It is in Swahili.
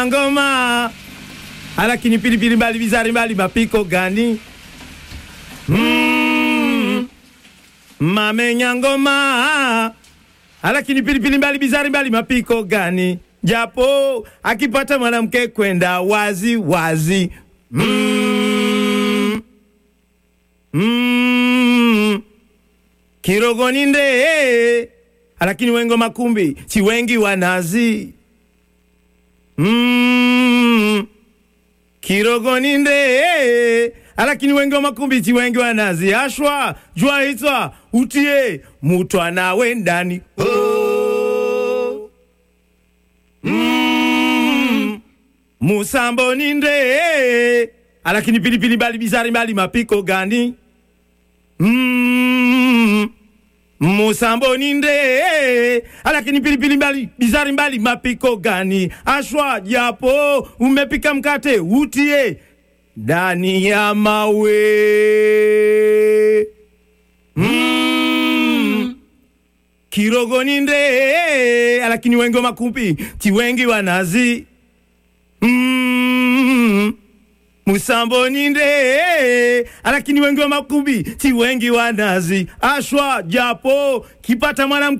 ngoma alakini pilipili mbali bizari mbali mapiko gani mm. mamenya ngoma alakini pilipili mbali bizari mbali mapiko gani japo akipata mwanamke kwenda wazi wazi mm. Mm. kirogoni nde alakini wengo makumbi si wengi wanazi mm. kirogoni nde alakini wengi wa makumbi si wengi wanazi ashwa jua hitwa utie mutwa nawe ndani oh. mm. musambo ni nde alakini pilipili mbali bizari mbali mapiko gani mm. musambo ni nde alakini pilipili mbali bizari mbali mapiko gani ashwa japo umepika mkate utie ndani ya mawe mm. kirogo ni nde alakini wengi wa makumbi ti wengi wanazi mm. musambo ni nde alakini wengi wa makumbi ti wengi wanazi ashwa japo kipata mwanamke